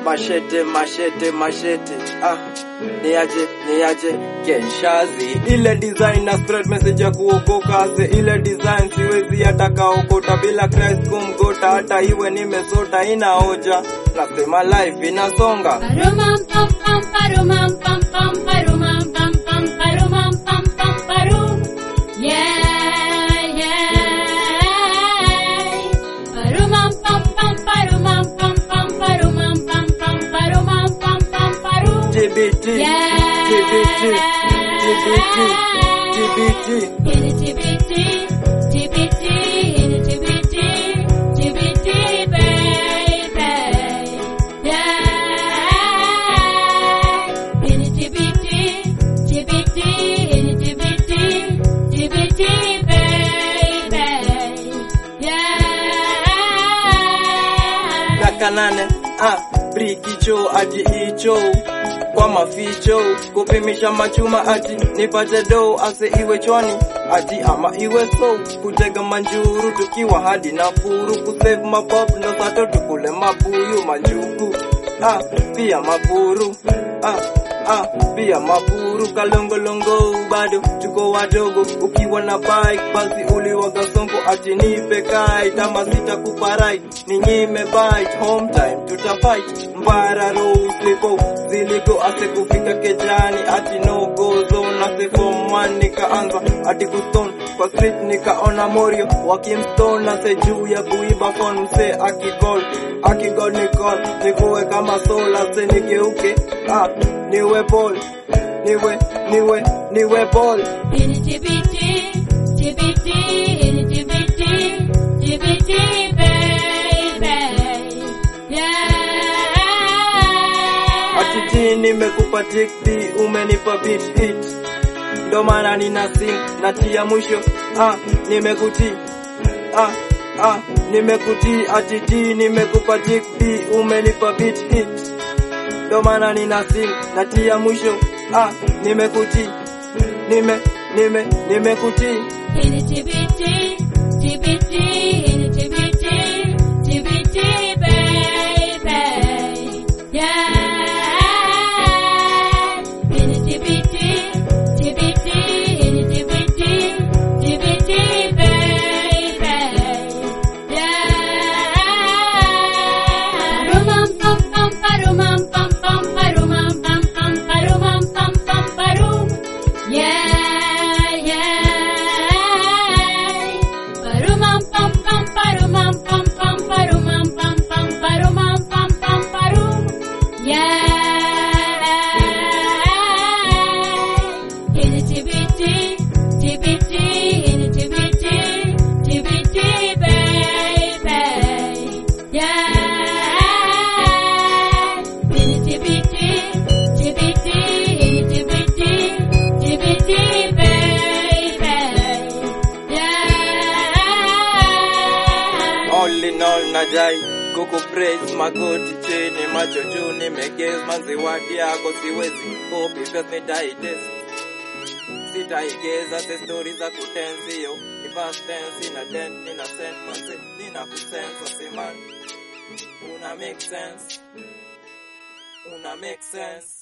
mashete mashete mashete ah niaje niaje kenshazi ile design na spread message ya kuokoka se ile design siwezi hata kaokota bila Christ kumgota hata iwe nimesota ina hoja nasema life inasonga Parumam pam pam parumam pam pam parumam pam pam parumam pam pam parum. Yeah, yeah. Parumam pam pam parumam pam pam parumam pam pam parumam pam pam parum. TBT Yeah. TBT TBT TBT In a TBT, TBT, in a TBT, TBT, baby. Yeah. In a TBT, TBT, in a TBT, TBT, baby. Yeah. kaka nane ah brikicho ati icho kwa maficho kupimisha machuma ati nipate do ase iwe chwani ati ama iwe so kutega manjuru tukiwa hadi na furu kusave mapop ndo sato tukule mabuyu manjugu ah pia mapuru ah ah pia mapuru kalongolongo bado tuko wadogo ukiwa na bike basi uliwaga songo ati nipe kai kama sitakupa right ninyime bite home time tutafight mbara ruliko ziliko ase kufika kejani ati no go zone ase form one nikaanza ati kuston kwa street nikaona morio wakimstone ase juu ya kuiba phone mse akigol akigol nikol nikuwe kama sola se nigeuke ah niwe ball niwe niwe niwe ball In a TBT, TBT, in a TBT, TBT, baby. Yeah. Atiti nimekupa tikti umenipa beat hit ndo maana nina sing natia mwisho ah nimekuti ah ah nimekuti atiti nimekupa tikti umenipa beat hit ndo maana nina sing natia mwisho ah nimekuti nime nime nimekuti In a TBT, TBT, in a TBT, TBT, baby. Yeah. In a TBT, TBT, in a TBT, TBT, baby. Yeah. Parumam pam pam parumam pam pam parumam pam pam parumam pam pam parum. Yeah, yeah. Parumam pam pam parumam pam pam parumam pam pam parumam pam pam parum. Yeah. In a TBT, TBT, in a TBT, TBT, baby. Yeah. In a TBT, TBT, in a TBT, TBT, baby. Yeah. all in all najai kuku praise magoti chini macho juu nimegez manzi wadi yako siwezi copy paste nitaitest sitaigeza se story za kutenzio ni past tense ina dent nina sent manzi nina kusensa siman una make sense una make sense